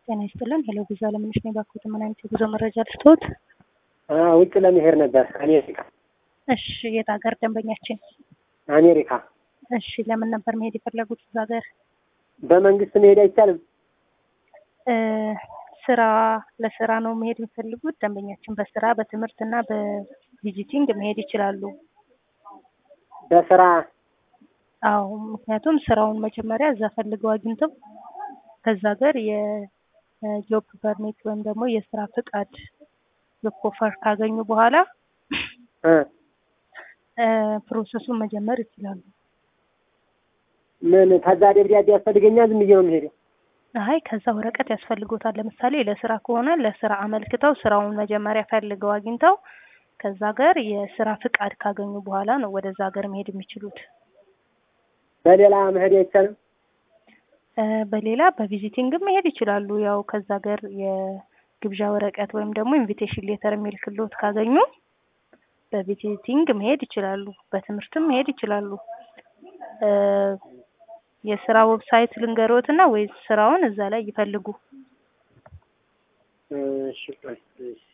ጤና ይስጥልን። ሄሎ ጉዞ አለምነሽ ነኝ። ባክዎት ምን አይነት የጉዞ መረጃ ልስጥዎት? ውጭ ለመሄድ ነበር አሜሪካ። እሺ፣ የት ሀገር ደንበኛችን? አሜሪካ። እሺ፣ ለምን ነበር መሄድ የፈለጉት እዛ ሀገር? በመንግስት መሄድ አይቻልም? እ ስራ ለስራ ነው መሄድ የሚፈልጉት? ደንበኛችን በስራ በትምህርት እና በቪዚቲንግ መሄድ ይችላሉ። በስራ አዎ፣ ምክንያቱም ስራውን መጀመሪያ እዛ ፈልገው አግኝተው ከዛ ሀገር የጆብ ፐርሚት ወይም ደግሞ የስራ ፍቃድ ጆብ ኦፈር ካገኙ በኋላ እ እ ፕሮሰሱን መጀመር ይችላሉ። ምን ከዛ ደብዳቤ ያስፈልገኛል? ዝም ብዬ ነው የምሄደው? አይ ከዛ ወረቀት ያስፈልጎታል። ለምሳሌ ለስራ ከሆነ ለስራ አመልክተው ስራውን መጀመሪያ ፈልገው አግኝተው ከዛ ሀገር የስራ ፍቃድ ካገኙ በኋላ ነው ወደዛ ሀገር መሄድ የሚችሉት። በሌላ መሄድ አይቻልም? እ በሌላ በቪዚቲንግም መሄድ ይችላሉ። ያው ከዛ ሀገር የግብዣ ወረቀት ወይም ደግሞ ኢንቪቴሽን ሌተር የሚል ክሎት ካገኙ በቪዚቲንግ መሄድ ይችላሉ። በትምህርትም መሄድ ይችላሉ። እ የስራ ዌብሳይት ልንገሮትና ወይስ ስራውን እዛ ላይ ይፈልጉ? እሺ ቆይ፣ እሺ